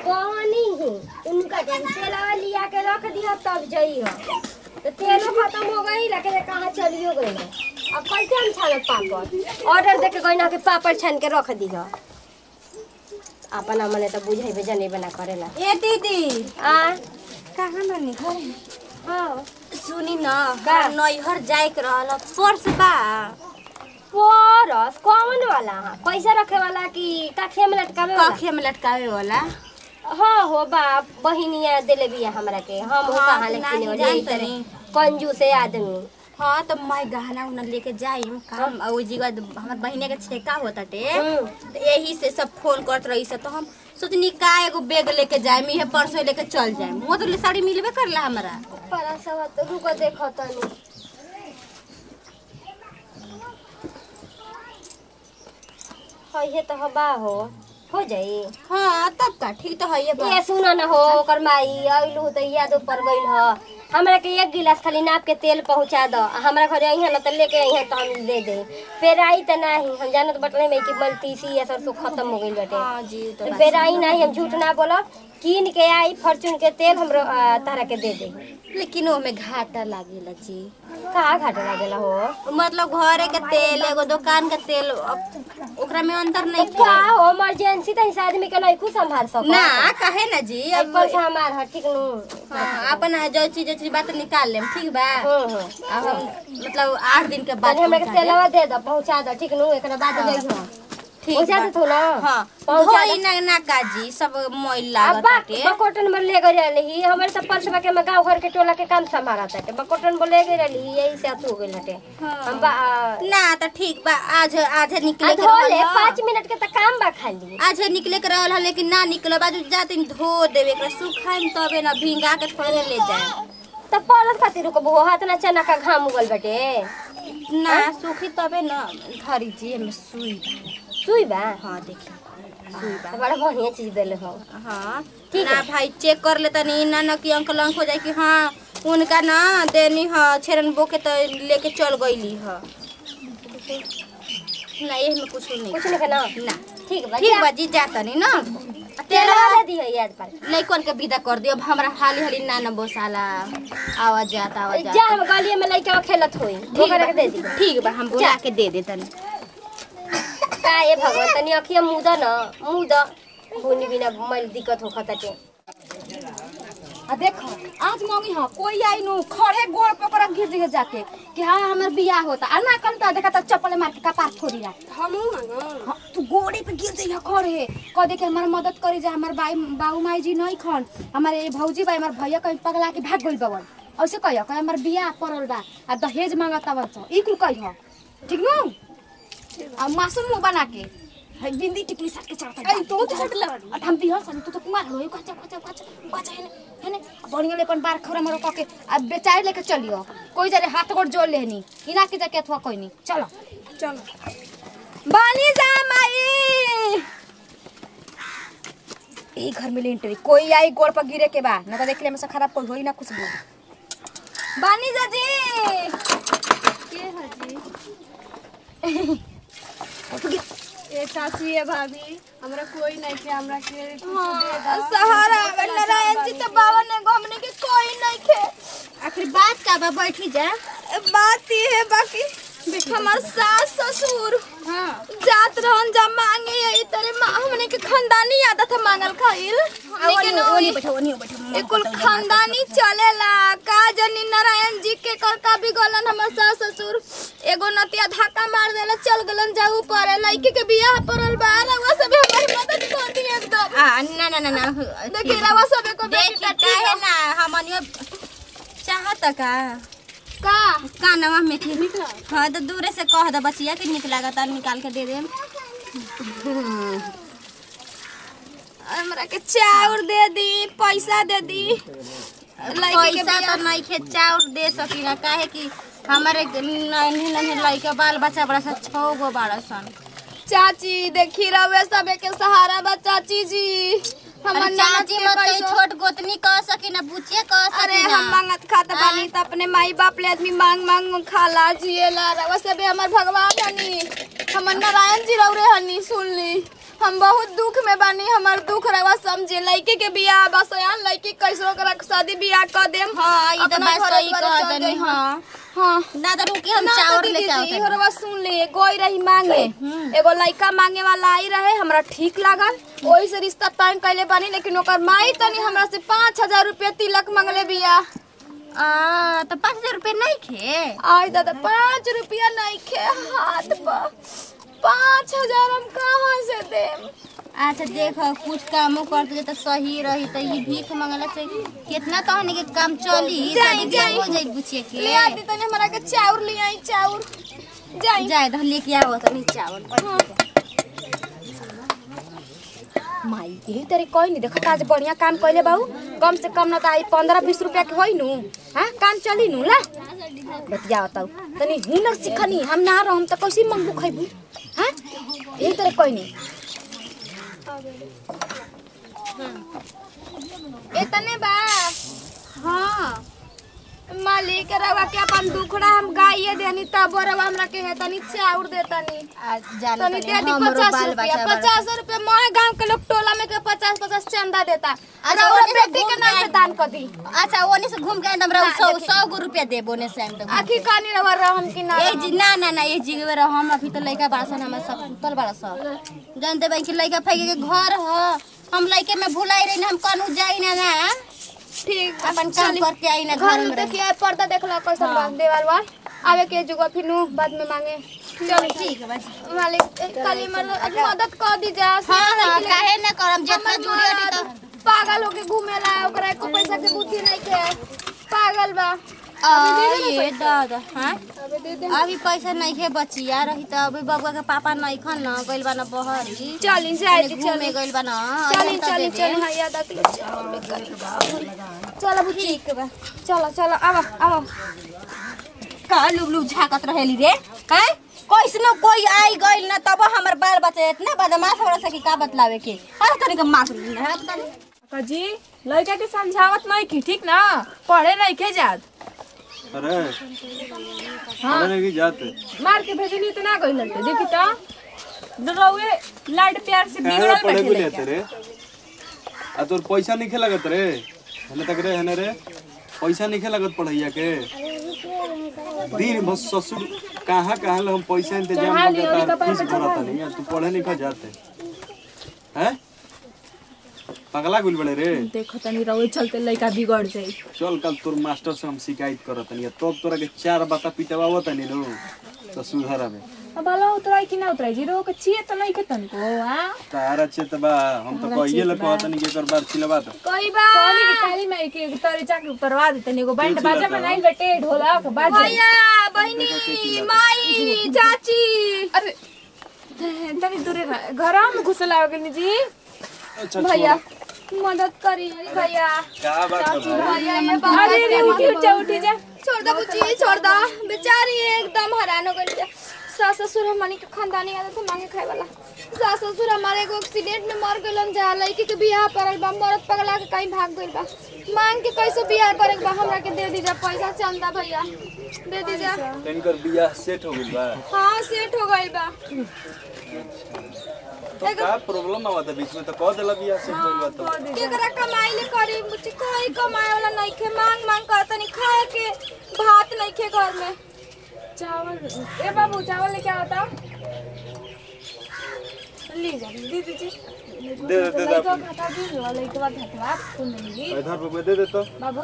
कहनी ही उनका जब तेलवा लिया के रख दिया तब जई हो तो तेलो खत्म हो गई लेकिन कहाँ चलियो गई अब कैसे हम छानत पापड़ ऑर्डर दे के गई ना कि पापड़ छान के रख दी हो अपना मने तो बुझेबे जने बना करेला ए दीदी आ कहाँ बनी हाँ सुनी न का? नैहर जाए के रहल पर्स बा परस कौन वाला है पैसा रखे वाला कि काठिया में लटकावे वाला कखे में लटकावे वाला हाँ हो बा बहिनिया दिले बिया हमरा के हम हो हाँ, कहाँ ले नाही किने जानत जाई नहीं। कंजूस है आदमी हाँ तो मैं गहना उना लेके जाइम काम और जी बाद हमर बहिने के छेका होता टे हम्म। तो यही से सब फोन करत रही से तो हम सोचनी का एगो बैग लेके जाइम इहे परसों लेके चल जाइम वो तो साड़ी मिलबे करला हमरा परसवा तो रुको देखो तनी हाँ ये तो हबा हो हो जाई हाँ तब का ठीक तो है ये ये सुनो न हो ओकर माई अइलू तो याद ऊपर गइल ह हमरा के एक गिलास खाली नाप के तेल पहुंचा दो हमरा घरे आई है ना तो लेके आई है तो हम दे दे फिर आई तो नहीं हम जानत बटले में कि मलतीसी ये सब तो खत्म हो गइल बाटे हाँ जी तो फिर आई नहीं हम झूठ ना बोलब कीन के आई फॉर्चून के तेल हमरो आ, तारा के दे दे लेकिन ओमे घाटा लागेला जी का घाटा लागेला हो मतलब घरे के तेल एगो दुकान के तेल अब ओकरा में अंतर नहीं तो का हो इमरजेंसी तो इस आदमी के नहीं कुछ संभाल सको ना कहे ना जी अब अब पैसा हमार है ठीक नु हाँ, अपन जो चीज जो चीज बात निकाल लेम ठीक बा हम्म हम्म अब हम मतलब आठ दिन के बाद तनी हमरा के पहुंचा देम। तेलवा दे दो पहुंचा दो ठीक नु एकरा बाद हाँ। जाई हो ठीक पहुंचा बा। दे तू ना हाँ पहुंचा धोई दे ना ना काजी सब मोइल अब लागत बा बाटे बकोटन में ले गई रही हमारे सब परसवा के मैं गांव घर के टोला के काम संभाला था बकोटन में ले गई रही यही से अतु हो गइल हटे हाँ। हम बा आ, ना तो ठीक बा आज आज निकले के धो ले रहल ह। पाँच मिनट के तो काम बा खाली आज निकले के रहल ह, लेकिन ना निकले बाजू जाते धो देवे एकरा सुखाइम तबे ना भींगा के थोड़े ले जाए तो परस खातिर को बहु हाथ ना चना का घाम उगल बटे ना सुखी तबे ना धरी जी हमें सुई बा। सुई बा हाँ देखी सुई बा तो बड़ा बढ़िया चीज देले हो हाँ ठीक ना भाई चेक कर लेता नहीं ना ना कि अंकल अंक हो जाए कि हाँ उनका ना देनी ह छेरन बो के तो लेके चल गईली ह ना ये में कुछ नहीं कुछ नहीं ना ना ठीक बा ठीक जा। बा जी जाता नहीं ना तेल वाला दी है याद पर लइकन के विदा कर दियो अब हमरा हाली हाली ना ना बोसाला आवाज जाता आवाज जा जाता हम गलिए में लइका खेलत होई ओकरा के दे दी ठीक बा हम बुला के दे दे तनी का ये भगवान तनी अखिया मुदा न मुदा बुनी बिना मैल दिक्कत हो खताटे आ देखो आज मम्मी हाँ कोई आई नु खड़े गोड़ पकड़ गिर दिए जाके कि हाँ हमार बियाह होता आ ना कल तो देखा तो चप्पल मार के कपार फोड़ी ला हमू हाँ, तू गोड़े पे गिर जाइए खड़े कह दे के हमार मदद करी जा हमार बाई बाऊ माई जी नहीं खन हमारे भौजी बाई हमार भैया कहीं पगला के भाग गइल बवन ऐसे कहियो कह हमार बियाह पड़ल बा आ दहेज मांगता बन ई कुल कहियो ठीक नु आ मासूम मुंह बना के है बिंदी टिकली साट के चढ़ता अरे तो तो हट ला आ हम दिहो सन तू तो कुमार हो कच्चा कच्चा कच्चा कच्चा है है ने बढ़िया ले अपन बार खरा मरो के आ बेचारे लेके चलियो कोई जरे हाथ गोड़ जोड़ लेनी इना के जाके अथवा कोई नहीं चलो चलो बानी जा माई यही घर में लेंटरी कोई आई गोड़ पर गिरे के बा ना तो देख ले में से खराब कोई होई ना खुशबू बानी जा जी ए चाची ए भाभी हमरा कोई नहीं के हमरा के सहारा अगर नारायण जी तो बाबा ने घूमने के कोई नहीं खे आखिर बात का बा बैठी जा बात ये है बाकी हमार सास ससुर हां जात रहन जा मांगे यही तरह माँ हमने के खानदानी आदत है मांगल खाइल लेकिन ओनी बैठो ओनी बैठो कुल खानदानी चलेला का जनी नारायण जी के कर का भी गलन हमर सास ससुर एगो नतिया धक्का मार देला चल गलन जाऊ पर लड़की के बियाह परल बा रवा सब हमारी मदद कर दी एकदम आ ना ना ना ना देखी रवा सब को देखी काहे ना हमनियो चाहत का का कानवा में के हाँ तो दूरे से कह दे बचिया के निक लागत निकाल के दे दे हमरा के चाउर दे दी पैसा दे दी लड़की के पैसा तो नहीं खे चाउर दे सकी ना काहे कि हमारे नन्हे नन्हे लड़का बाल बच्चा बड़ा सा छो गो बाड़ा सन चाची देखी रवे सबे के सहारा बा चाची जी हमर अरे ननद चाची के मत कही, कैसो- छोट गोतनी कह सकी ना बुचिया कह सकी अरे ना हम मांगत खात बानी त अपने माई बाप ले आदमी मांग मांग खाला जिएला रवा सबे हमर भगवान हनी हमर नारायण जी रौरे हनी सुन ली हम बहुत दुख में बानी हमार दुख रवा समझे लड़के के बियाह बसयान लड़की कैसो करा शादी बियाह कर देम हाँ, ई तो अपना बात घर सही द्वार कह चल तनी, जाई हम। हाँ। हाँ ना तो रुकी हम ना तो चावल दीदी लेके जी, आवत इहो रवा सुन ले गोई रही मांगे एगो लड़का मांगे वाला आई रहे हमरा ठीक लागल ओही से रिश्ता तय कैले बानी लेकिन ओकर माई तनी हमरा से पाँच हजार रुपया तिलक मांगले बिया आ तो पाँच हजार रुपये नहीं खे आई दादा पाँच रुपया नहीं खे हाथ पर पाँच हजार हम कहाँ से देम अच्छा देखो कुछ कामो करते जे तो सही रही तो ये भीख मंगला से कितना तो हनी के काम चली जाई, शादी जाई। हो जाई बुचिए के ले आती तनी हमरा के चाउर ले आई चाउर जाई जाए तो लेके आओ तो नहीं चावल माई यही तरी कोई नहीं देखा आज बढ़िया काम कैले बाबू कम से कम न त आई पंद्रह बीस रुपया के होई नु हाँ काम चली नु ला बतिया बताऊ तनी हुनर सिखनी हम ना रहम त कैसे मंगू खैबू हाँ यही तरी कोई नहीं इतने बा हाँ मालिक रवा के अपन दुखड़ा हम गाइए देनी तब रवा हमरा के है तनी चाउर देतनी जान तनी दे दी पचास रुपया पचास रुपया मोहे गांव के लोग टोला में के पचास पचास चंदा देता अच्छा, रउआ ओने से बेटी के घूम नाम के पे दान कर दी अच्छा ओने से घूम के एकदम रहो सौ सौ गो रुपया देबो ने से हम आखिर कानी रवा रहम की ना ए जी ना ना ना ए जी के हम अभी तो लइका बड़ा सन हमारे सब सुतल बड़ा सब जानते भाई कि लइका फैके के घर ह हम लइके में भुलाई रही ना हम कनु जाई ना ना ठीक अपन काम करके आई ना घर घर में में रही। देखिए पर्दा देखला कैसन बा देवाल वाल आवे के जुगा फिर नु बाद में मांगे चल ठीक है बस मालिक ए, काली मर मदद कर दी जा हाँ हाँ काहे ना करम जितना हमर जुड़ी हटी तो मरद पागल होके घूमेला ओकरा एको पैसा के बुद्धि नहीं के पागल बा आ, ये दादा हाँ अबे दे दे अभी पैसा नहीं खे बचिया रही तो अभी बबुआ के पापा नहीं खन न गइल बा न बहरी चली जाए घूमे चली गइल बा न चली अजंता चली दे चली दे। हाँ याद आ चलो बुच्ची ठीक बा चलो चलो आवा आवा का लुबलु झाकत रहेली रे हैं कैसनो कोई आई गइल न तब हमर बाल बच्चा इतना बदमाश हो सकी का बतलावे के अरे तनिक मार का जी लड़का के समझावत नहीं की ठीक ना पढ़े नहीं के जात अरे हाँ नहीं जाते मार के भेजनी तो ना गई लड़के देखी तो रउए लाड प्यार से कहाँ बिगड़ल पढ़े बैठे बोले लड़का। रे आ तोर पैसा नहीं लगत रे हने तक रे हने रे पैसा नहीं लगत पढ़ैया के दिन भर ससुर कहाँ कहाँ ले हम पैसा इंतजाम चढ़ा लियो, करके तार कपार फीस पे भरता नहीं तू पढ़े नहीं जाते हैं पगला गुल बड़े रे देखो तनी रउए चलते लड़का बिगड़ जाई चल कल तोर मास्टर से हम शिकायत करत नहीं तब तोरा के चार बाता पिटवावत नहीं लो तो सुधर में अब बाला उतराई कि ना उतराई जी रो के छिए तो नहीं के तनको हां तारा चेत बा हम तो कहिए ले कहत नहीं के कर बार चिलवा तो कोई बा कहली कि काली में के तोरे जाके उतरवा दे तनी एगो बैंड बाजा में नहीं बेटे ढोलक बाजा भैया बहनी माई चाची अरे तनी दूरे रह घर में घुसला गनी जी अच्छा भैया मदद करी भैया का बात कर रहा है भैया ये बात अरे रे उठी उठ जा उठी जा छोड़ दो बुच्ची छोड़ दो बेचारी एकदम हैरान हो गई सास ससुर हमनी के खानदानी आदत है मांगे खाए वाला सास ससुर हमारे एगो एक्सीडेंट में मर गइलन जा लड़की के बियाह पड़ल बा मरद पगला के कहीं भाग गइल बा मांग के कैसे बियाह करे के बा हमरा के दे दीजा पैसा चंदा भैया दे दीजा इनकर बियाह सेट हो गइल बा हाँ सेट हो गइल बा तो का प्रॉब्लम आवत बीच में तो कह देला बियाह सेट हो गइल बा तो केकरा कमाई ले करी मुझे कोई कमाए वाला नहीं खे मांग मांग कर तनी खाए के भात नहीं खे घर में चावल ए बाबू चावल लेके आता ली जा दी दीजिए दे दे दे दे लड़का खाता दी लो लड़के बाद हटवा तुम नहीं इधर पे दे दे तो बाबू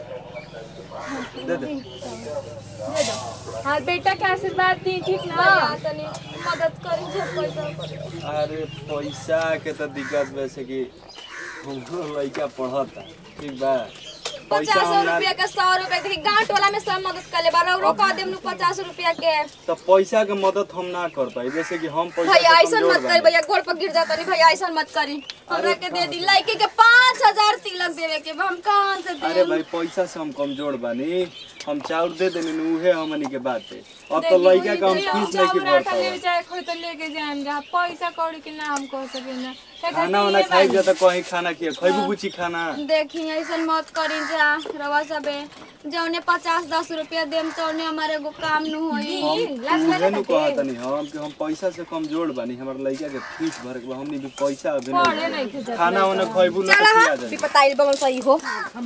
दे दे दे दो हाँ बेटा के आशीर्वाद दी ठीक ना भैया तनी मदद करी जे पैसा करी अरे पैसा के तो दिक्कत वैसे कि हमरो लड़का पढ़ता ठीक बा पैसा पचास हम ना रुपया के सौ रुपया के गांव टोला में सब मदद कर ले बा रौरो कह देम नु पचास रुपया के तो पैसा के मदद हम ना कर पाई जैसे कि हम पैसा भैया से ऐसा कमजोर मत करी बानी। भैया गोड़ पर गिर जाता नहीं भैया ऐसा मत करी हमरा के दे दी लड़के के पाँच हजार तिलक देवे के बा, हम कहाँ से अरे दे भाई पैसा से हम कमजोर बानी हम चाउर दे देनी नु उहे हमनी के बात है अब तो लइका का हम फीस नहीं की चाउर आटा भरता ले जाए खोई तो लेके जाएंगे आप पैसा कौड़ी के ना हम कह सके ना खाना वाना खाई जा तो कहीं खाना किए खैबू कुछ खाना देखी ऐसा मत करी जा रवा सबे जौने पचास दस रुपया देम तौने हमारे एगो काम न होई उहे नु कहत नहीं हम कि हम पैसा से कमजोर बानी हमर लइका के फीस भर के बा, हमनी भी पैसा अभी पढ़े नहीं नहीं खे जाते खाना वाना खैबू ना तो खिया जाए पताइल बगल सही हो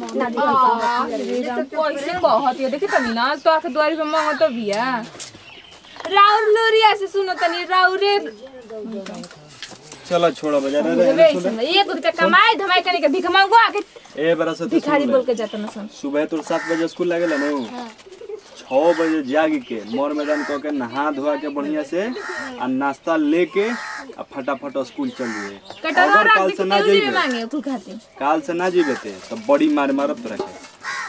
पैसे कहत है देखी तनी ना तो आके द्वारी पे मांगो तो बिया राउर लोरिया से सुनो तनी राउरे चलो छोड़ो बाजार रे देवे इसमें एक रुपया कमाए धमाई करने के भिख मांगो आके ए बरा से तो भिखारी सुन बोल ले। के जाता ना सन सुबह तो सात बजे स्कूल लागेला नु छः बजे जाग के मोर मैदान कह के नहा धोआ के बढ़िया से आ नाश्ता लेके आ फटाफट स्कूल चल जाइए कटरा अगर रात काल के से ना तेल में जाइए मांगे कुल खाते काल से ना जीवे थे तो बड़ी मार मारत तोरा के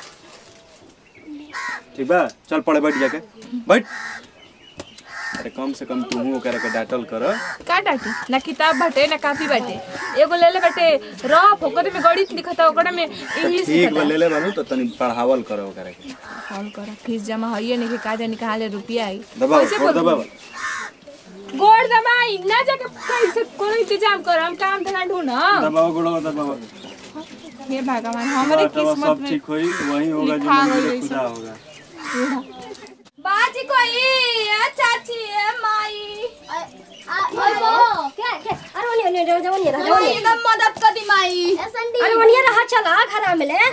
ठीक बा चल पढ़े बैठ जाके बैठ अरे कम से कम तू ओकरा के डांटल कर का डाटी ना किताब बाटे ना कॉपी बाटे एगो ले ले बाटे रफ ओकरे में गणित लिखता ओकरे में इंग्लिश ठीक बा लिखता ले ले बानू तो तनी पढ़ावल कर ओकरा के कॉल कर फीस जमा हइए नहीं कि का जाने कहाँ ले रुपया आई दबाओ कैसे और बोलबू? दबाओ गोड़ दबाई ना जाके कैसे कोनो इंतजाम कर हम काम धंधा ढूंढ दबाओ गुड़ो दबाओ हे भगवान हमारे बाटवा किस्मत सब में ठीक होई वही होगा जो लिखा मंदिर गई खुदा होगा बाजी कोई ए चाची ए माई क्या क्या अरे वनी वनी रहो वनी रहो कोई एकदम मदद कर दी माई अरे वनी रहा चला घर में ले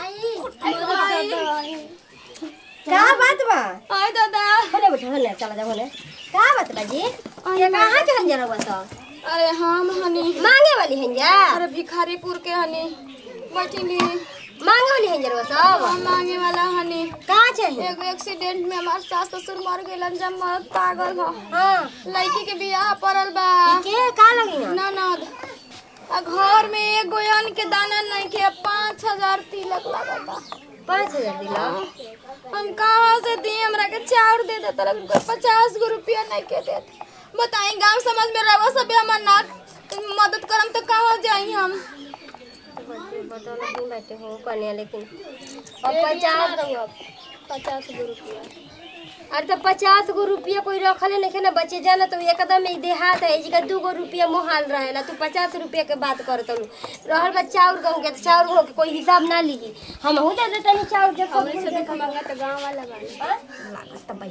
का बात बा आय दादा होने बैठो होने चला जा होने का बात बा जी ये कहाँ के हंजर हुआ तो अरे हम हनी मांगे वाली हंजा अरे भिखारीपुर के हनी बैठिली मांगे वाली हंजर हुआ सब हम मांगे वाला हनी कहाँ चाहिए एगो एक्सीडेंट में हमार सास ससुर मर गइलन जब मरद पागल ह हाँ लड़की के बियाह पड़ल बा के का लगी ना ननद आ घर में एगो अन्न के दाना नहीं के पाँच हजार तिलक लगता पाँच हजार दिला हम कहाँ से दी हमरा के चाउर दे देता रह पचास गो रुपया नहीं के देते बताई गांव समाज में रहो सब हमार ना मदद करम तो कहाँ जाई हम बता नहीं बैठे हो कन्या लेकिन और पचास पचास गो रुपया अरे तो पचास गो रुपया कोई रखले नहीं ना बचे जाना तो एकदम ही देहात है जी का दू गो रुपया मोहाल रहेला तू पचास रुपया के बात करत हूँ रहल बा चाउर गहूँ के तो चाउर गहूँ के कोई हिसाब ना ली हम हूँ दे देते नहीं चाउर जब सब से तो गाँव वाला बा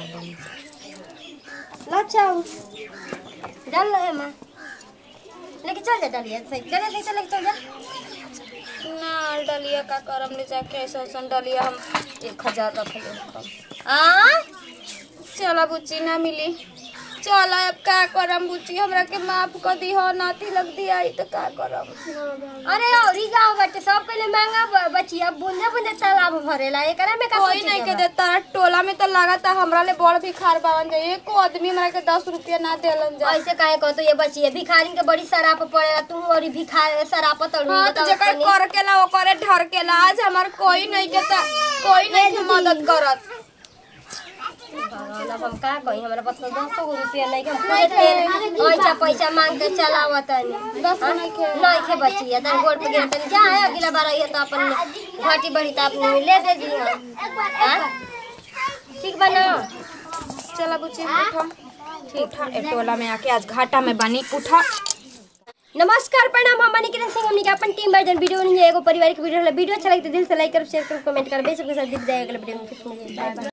ला चाउर डाल लो माँ लेके चल जा डालिए सही डालिए सही से लेके चल जा ना डलिया का करम ले जाके ऐसा ऐसा डलिया हम एक हजार रख ले आ चला बुच्ची ना मिली चल अब का करम बुच्ची हमरा के माफ कर दी हो नाती लग दी आई तो का करम अरे और ही गाँव बाटे सब पहले महंगा ब- बची अब बूंदे बूंदे तालाब भरेला एकरा में का कोई सोचे नहीं के के बा? देता टोला में तो लगाता हमरा ले बड़ भिखार बावन जाए एको आदमी हमरा के दस रुपया ना देलन जा ऐसे काहे कहतो ये बची है भिखारी के बड़ी सराप पड़ेला तू और ही भिखार सराप तड़ू हाँ तो जकर कर के ला ओकरे ढर के ला आज हमार कोई नहीं के ता कोई नहीं के मदद करत अब हम का कही हमरा पास तो दस गो रुपया नहीं के हम पूरे तेल ऐसा पैसा मांग के चलावत नहीं दस गो नहीं के नहीं के बची है तेरे गोड़ पे गिरत नहीं जा है अगला बार आई है तो अपन घाटी बड़ी तो अपने ले दे दी हां ठीक बना चला बुच्ची उठा उठा ए टोला में आके आज घाटा में बनी उठा नमस्कार प्रणाम हम मनी किरण सिंह हमनी के अपन टीम वर्जन वीडियो नहीं है एगो पारिवारिक वीडियो है वीडियो अच्छा लगे तो दिल से लाइक करो शेयर करो कमेंट करो बेशक के साथ दिख जाएगा अगले वीडियो में फिर मिलेंगे बाय बाय